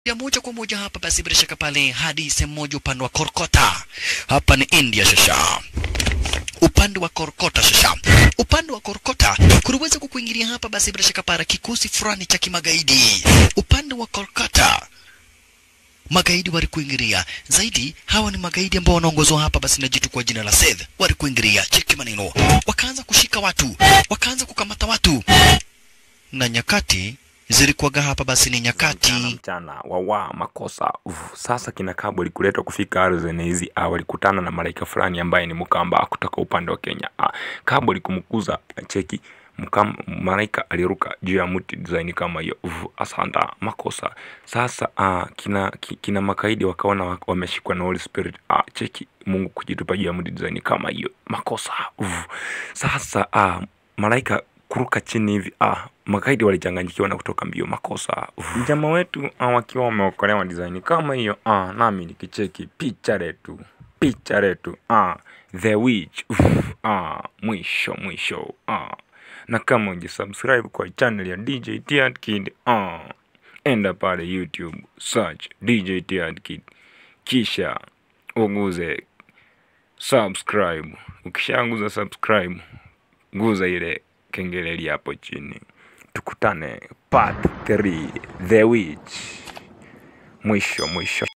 ya moja kwa moja hapa basi bila shaka pale hadi sehemu moja upande wa Korkota. Hapa ni India shasha upande wa Korkota shasha. Upande wa Korkota kuliweza kukuingilia hapa basi bila shaka para kikosi fulani cha kimagaidi. Upande wa Korkota magaidi walikuingilia zaidi. Hawa ni magaidi ambao wanaongozwa hapa basi na jitu kwa jina la Seth, walikuingilia. Cheki maneno, wakaanza kushika watu, wakaanza kukamata watu, na nyakati zilikuwaga hapa basi ni nyakati mchana mchana wawa makosa Uf, sasa kina Kabwe likuletwa kufika ardhi hizi ah, walikutana na malaika fulani ambaye ni Mkamba kutoka upande wa Kenya ah, Kabwe likumkuza cheki Mkam, malaika aliruka juu ya mti design kama hiyo Uf, asanda makosa sasa ah, kina, ki- kina makaidi wakaona wa- wameshikwa na Holy Spirit ah, cheki Mungu kujitupa juu ya mti design kama hiyo makosa Uf, sasa ah, malaika kuruka chini hivi ah, makaidi walichanganyikiwa na kutoka mbio makosa Uf. jamaa wetu ah, wakiwa wameokolewa design kama hiyo ah, nami nikicheki picha letu picha letu ah, the witch Uf, ah, mwisho mwisho ah. na kama ujisubscribe kwa channel ya DJ Tiat Kid ah, enda pale YouTube search DJ Tiat Kid kisha uguze subscribe ukishaguza subscribe guza ile kengeleli hapo chini tukutane part 3 the witch mwisho mwisho